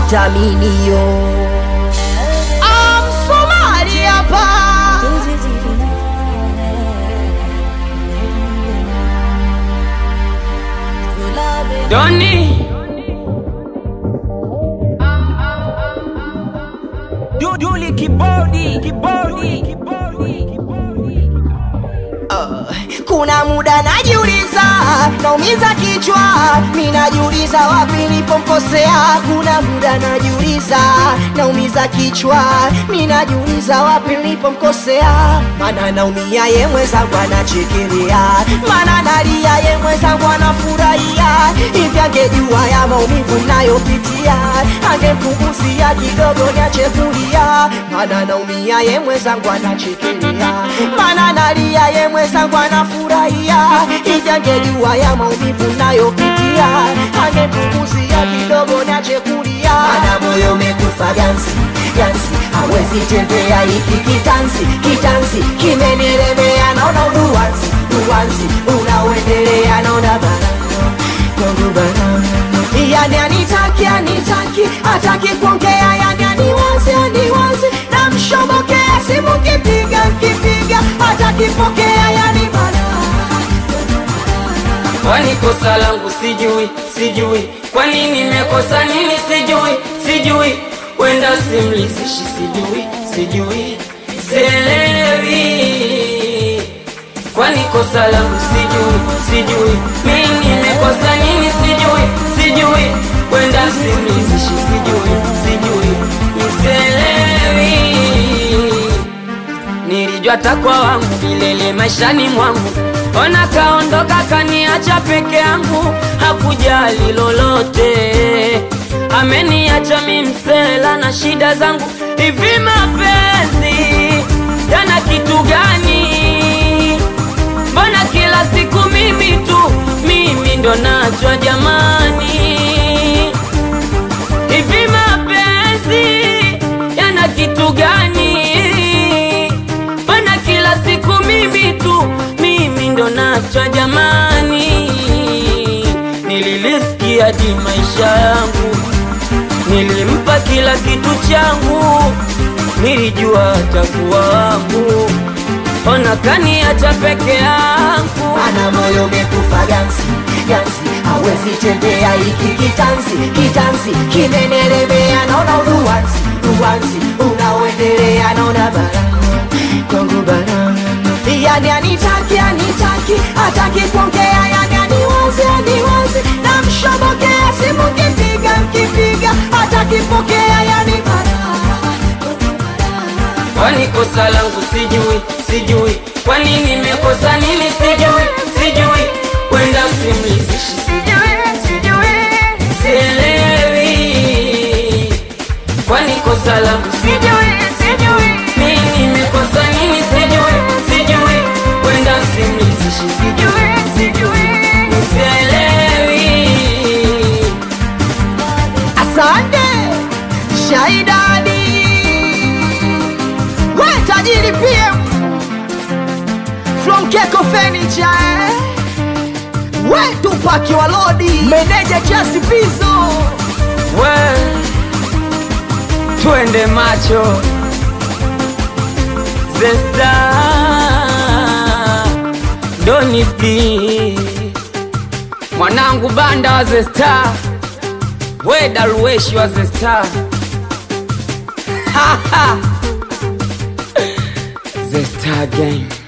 vitaminio Somali hapa Doni Duduli kibodi kibodi kibodi kuna muda najiuliza naumiza kichwa mi najiuliza wapi nilipomkosea kuna muda najiuliza naumiza kichwa mi najiuliza wapi nilipomkosea mana naumia ye mwenzangu anachekelea mana nalia ye mwenzangu anafurahia hivi angejua ya maumivu nayopitia angempunguzia kidogo niache kulia mana naumia ye mwenzangu anachekelea mana nalia ye mwenzangu anafurahia hivi angejua ya maumivu nayopitia angempunguzia kidogo niache kulia mana moyo umekufa gansi gansi hawezi tembea hiki kitansi kitansi kimenielemea naona uduwansi duwansi unaoendelea naona barano kwangu barano yani anitaki anitaki ataki kuongea yani aniwazi aniwazi namshobokea simu kipiga kipiga atakipokea yani balaa kwani kosa langu sijui sijui kwani nimekosa nini sijui sijui wenda simlizishi sijui sijui selewi kwani kosa langu sijui sijui mi nimekosa nini sijui sijui wenda simlizishi sijui sijui selewi nilijua takwa wangu milele maishani mwangu ona kaondoka kaniacha peke yangu hakujali lolote ameniacha mimsela na shida zangu hivi mapenzi yana kitu gani mbona kila siku mimi tu mimi ndo nachwa jamani hivi mapenzi yana kitu gani mbona kila siku mimi tu mimi ndo nachwa jamani nililisikia hadi maisha yangu nilimpa kila kitu changu nilijua atakuwa wangu ona kaniacha peke yangu ana moyo umekufa gansi gansi hawezi tembea hiki kitansi kitansi kimenelemea naona uduwansi duwansi unaoendelea naona barano kwangu barano yani anitaki anitaki ataki kuongea yani aniwazi aniwazi namshobokea simu kipiga kipiga atakipokea yani barano kwani kosa langu sijui sijui kwani nimekosa nini sijui sijui kwenda simlizishi sijui sijui sielewi kwani kosa langu sijui sijui mi nimekosa nini sijui sijui kwenda simlizishi sijui sijui sielewi Asante Shaidani, we tajiri PM from Keko Furniture, eh? we Tupaki wa Lodi, meneja Chasi Pizo, we twende macho zesta doni pi mwanangu banda wa zesta we daruweshi wa zesta zesta game